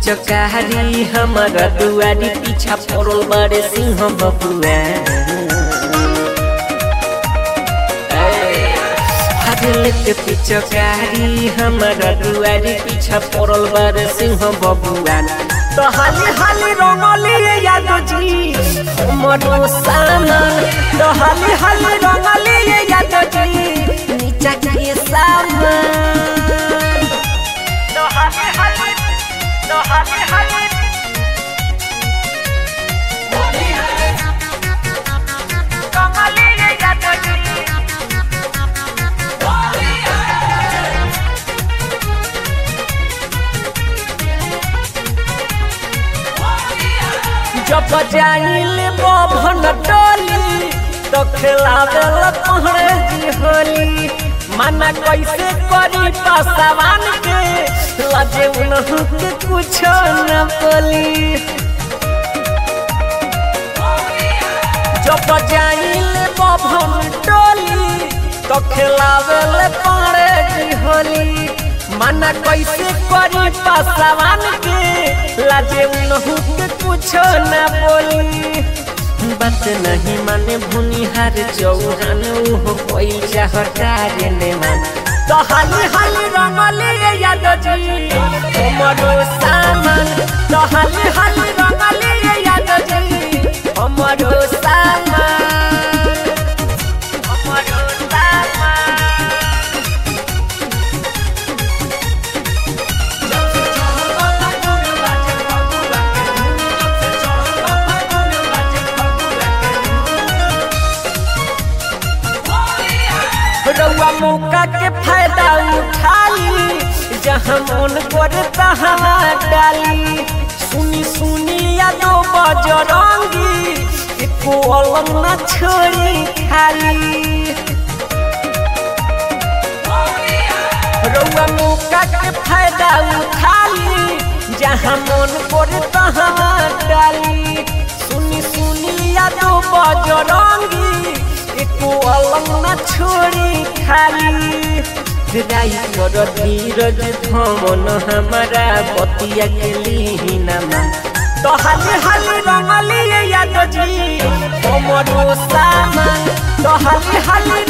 पिचकारी हमारा दुआरी पीछा पड़ल बारे सिंह बबुआ लेके पिचकारी हमारा दुआरी पीछा पड़ल बारे सिंह बबुआ तो हाली हाली रंगली याद जी मनो सामान तो हाली हाली रंगली याद जी नीचा के सामान तो हाली हाली तो हाली हाली रंगली याद जी जब जाइले बभन डोली तो खिलावे पहरे जी होली मना कैसे करी पसवान के लजे उनहु के कुछ न बोली जब जाइले बभन डोली तो खिलावे पहरे जी होली मना कैसे करी पसवान के लाजे उनहु के कुछो न बोली बात नहीं माने भूनिहार चौहान उहो कोई चाहतार ने मान तो हाली हाली रंगली याद जी हमरो सामान तो हाली हाली रंगली याद जी हमरो सामान हमरो सामान रउआ मौका के फायदा उठाली जहाँ मन करे तहाँ डाली सुनी सुनी यादो बजरंगी एको अलम न छोड़ी खाली रउआ मौका के फायदा उठाली जहाँ मन करे तहाँ डाली सुनी सुनी यादो बजरंगी एको अलम न छोड़ी खाली राई कर धीरज धमन हमारा बतिया के लीना तो हाली हाली रंगली याद जी हमरो सामान तो हाली हाली